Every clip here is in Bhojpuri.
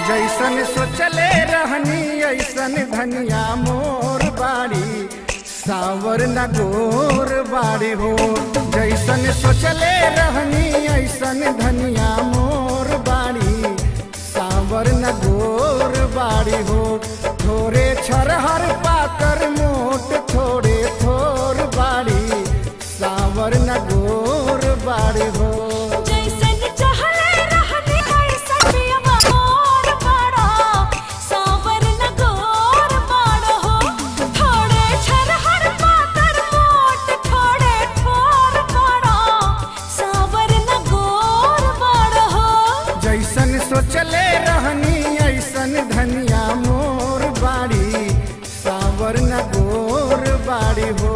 जैसन सोचले रहनी ऐसन धनिया मोर बाड़ी सावर न गोर बाड़ी हो जैसन सोचले रहनी ऐसन धनिया मोर बाड़ी सावर न गोर बाड़ी हो थोरे छरहर पाकर मोट थोड़े थोर बाड़ी सावर न गोर बाड़ी हो जैसन चहले रहनी वैसन मोर बाड़ा सावर न गोर बाड़ा हो थोड़े छरहर पाकर मोट थोड़े ठोर बाड़ा सावर न गोर बाड़ा हो जैसन सोचले रहनी ऐसन धनिया मोर बाड़ी सावर न गोर बाड़ी हो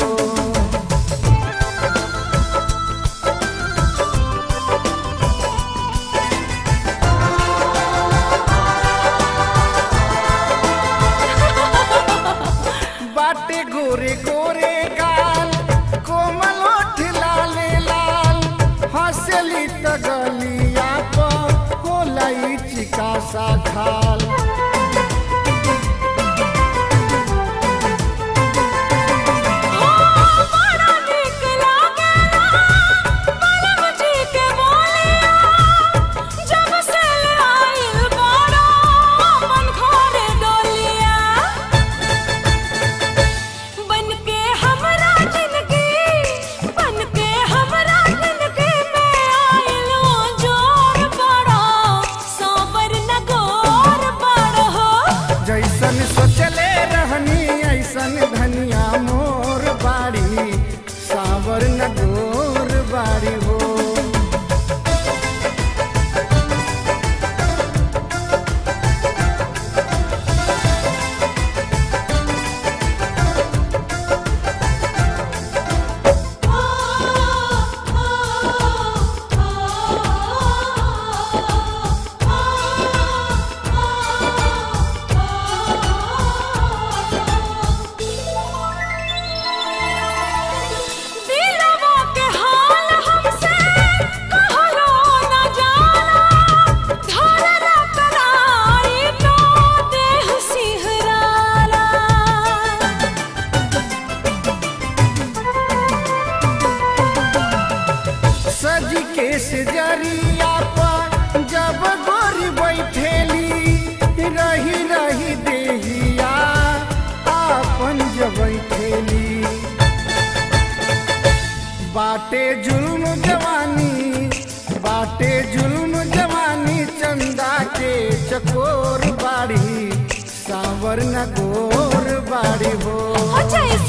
बाटे गोरे गोरे गाल कोमल ओठ लाले लाल हंसली त गलिया पर होला ई चिका सा खाल बड़ा नीक लागेला पलम जी के बोलिया जब से आइल बाड़ा मन घरे डोलिया बनके हमरा जिंदगी बनके हमरा जिंदगी में आइलो जोर बड़ा सावर न गोर बड़ा हो जैसन सोचले रहनी ऐसन धनिया मोर बाड़ी सावर न गोर बाड़ी हो दिलवा के हाल हमसे कहलो न जाला धरला कराई तो देह सिहराला सज के सजरिया पर जब गोरी बैठेली रही रही देहिया आपन जब बैठेली बाटे जुल्म जवानी बाटे जुल्म जवानी चंदा के चकोर बाड़ी सावर न गोर बाड़ी हो जैसे